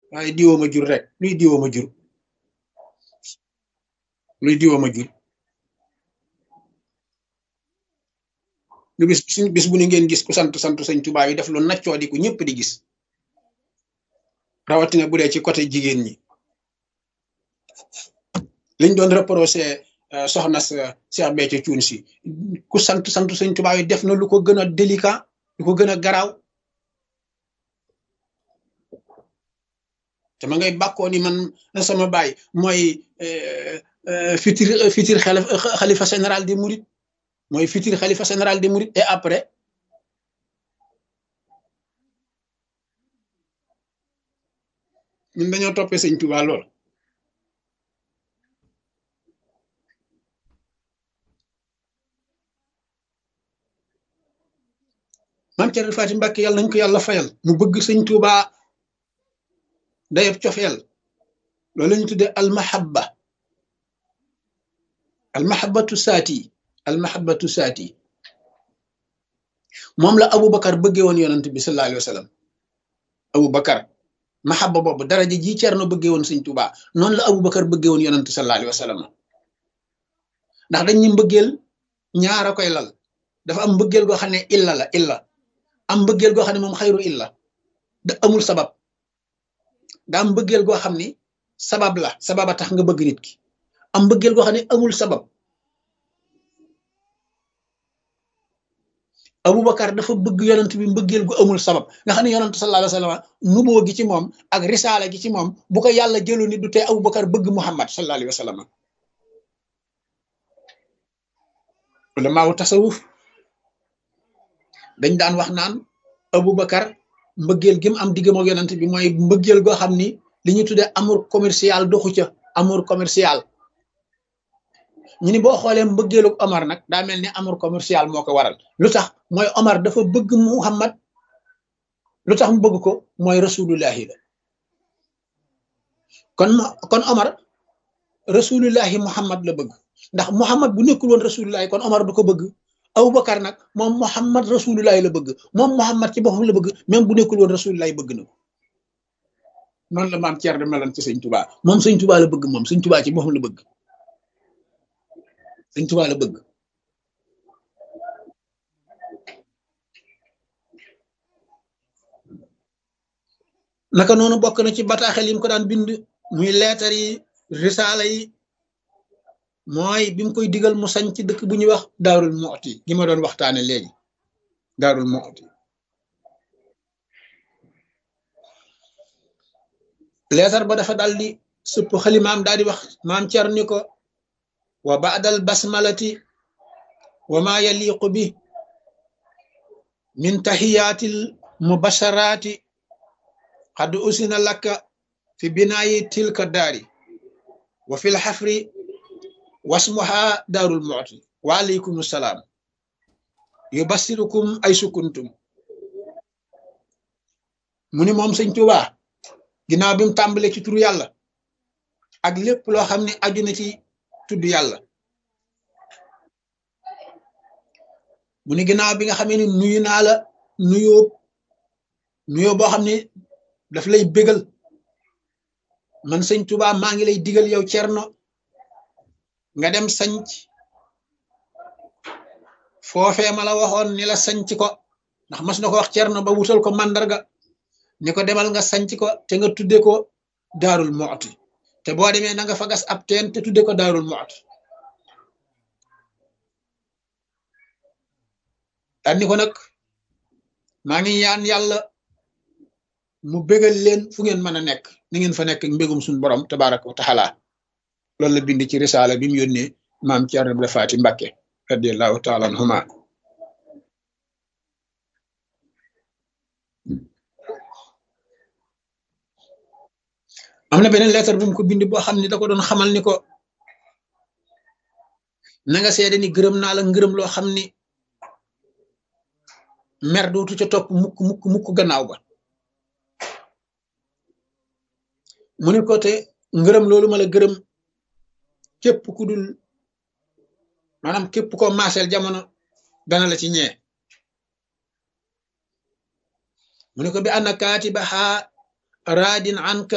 waaye diwoo ma jur rek luy diwoo ma jur luy diwoo ma jur lu bis bis bu ni ngeen gis ku sant sant sëñ Tuubaa yi def lu naccoo di ku ñëpp di gis rawatina bu dee ci côté jigéen ñi liñ doon reproché soxna sa Cheikh Béthio Thioune si ku sant sant sëñ Tuubaa yi def na lu ko gën a délicat lu ko gën a garaaw te ma ngay bàkkoo ni man sama baay mooy futur futur xalifa général des mourides mooy futur xalifa général des mourides et après ñun dañoo toppee sëñ Tuubaa lool maam Cerno Faati Mbàkke yàlla nañ ko yàlla fayal mu bëgg sëñ Tuubaa dayab cofeel loolu la ñu tuddee almahabba almahabbatu saati almahabbatu saati moom la Aboubacar bëggee woon yonent bi sallallahu alayhi wa sallam Aboubacar mahabba boobu daraja ji Cerno bëggee woon sëñ Tuubaa noonu la Aboubacar bëggee woon yonent sallallahu alayhi wa sallam ndax dañ ñu mbëggeel ñaara koy lal dafa am mbëggeel goo xam ne illa la illa am mbëggeel goo xam ne moom xayru illa da amul sabab da am mbëggeel goo xam ni sabab la sababa tax nga bëgg nit ki am mbëggeel goo xam ne amul sabab Aboubacar dafa bëgg yonent bi mbëggeel gu amul sabab nga xam ne yonent sallallahu alayhi wa sallam nuboo gi ci moom ak risaala gi ci moom bu ko yàlla jëlu ni du tee Aboubacar bëgg Muhammad sallallahu alayhi wa sallam ulamaawu tasawuf dañ daan wax naan Aboubacar mbëggeel gi mu am diggam ak yonent bi mooy mbëggeel goo xam ni li ñu tuddee amour commercial doxu ca amour commercial ñu ni boo xoolee mbëggeelu Omar nag daa mel ni amour commercial moo ko waral lu tax mooy Omar dafa bëgg Muhammad lu tax mu bëgg ko mooy rasulullahi la kon kon Omar rasulullahi Muhammad la bëgg ndax Muhammad bu nekkul woon rasulullahi kon Omar du ko bëgg Aboubacar nag moom Muhammad rasulullahi la bëgg moom Muhammad ci boppam la bëgg même bu nekkul woon rasulullahi bëgg na ko noonu la maam Thierno meloon ci sëñ Touba moom sëñ Touba la bëgg moom sëñ Touba ci boppam la bëgg sëñ Touba la bëgg naka noonu bokk na ci bataaxel yi mu ko daan bind muy leetar yi risaala yi mooy bi mu koy digal mu sañ ci dëkk bu ñuy wax daarul mooti gi ma doon waxtaane léegi daarul mooti leetar ba dafa dal di sëpp xalimaam daal di wax maam cer ni ko wa baadal basmalati wa ma yaliqu bi min tahiyaatil mubasharaati xad usina lakka fi binaayi tilka daari wa fi lxafri wasmuha daarul mooti wa aleykum salaam yubassirukum ay sukuntum mu ni moom sëñ Tuubaa ginnaaw bi mu tàmbalee ci turu yàlla ak lépp loo xam ne aju na ci tudd yàlla mu ni ginnaaw bi nga xamee ni nuyu naa la nuyoo nuyoo boo xam ne daf lay bégal man sëñ Tuubaa maa ngi lay digal yow cerno nga dem sanc foofee ma la waxoon ni la sanc ko ndax mas na ko wax cerno ba wutal ko màndarga ni ko demal nga sanc ko te nga tudde ko daarul mooti te boo demee na nga fa gas ab teen te tudde ko daarul mooti daan ni ko nag maa ngi ñaan yàlla mu bégal leen fu ngeen mën a nekk ni ngeen fa nekk mbégum suñu borom tabaraka wa taala loolu la bind ci risaala bi mu yónnee maam Cerno Ibra Faati Mbàkke radiallahu taala anhuma am na beneen lettre bu mu ko bind boo xam ne da ko doon xamal ni ko na nga seede ni gërëm naa la ngërëm loo xam ni mer dootu ca topp mukk mukk mukk gannaaw ba mu ni ko te ngërëm loolu ma la gërëm képp ku dul maanaam képp koo maaseel jamono dana la ci ñee mu ni ko bi anna kaatibaha raadin anka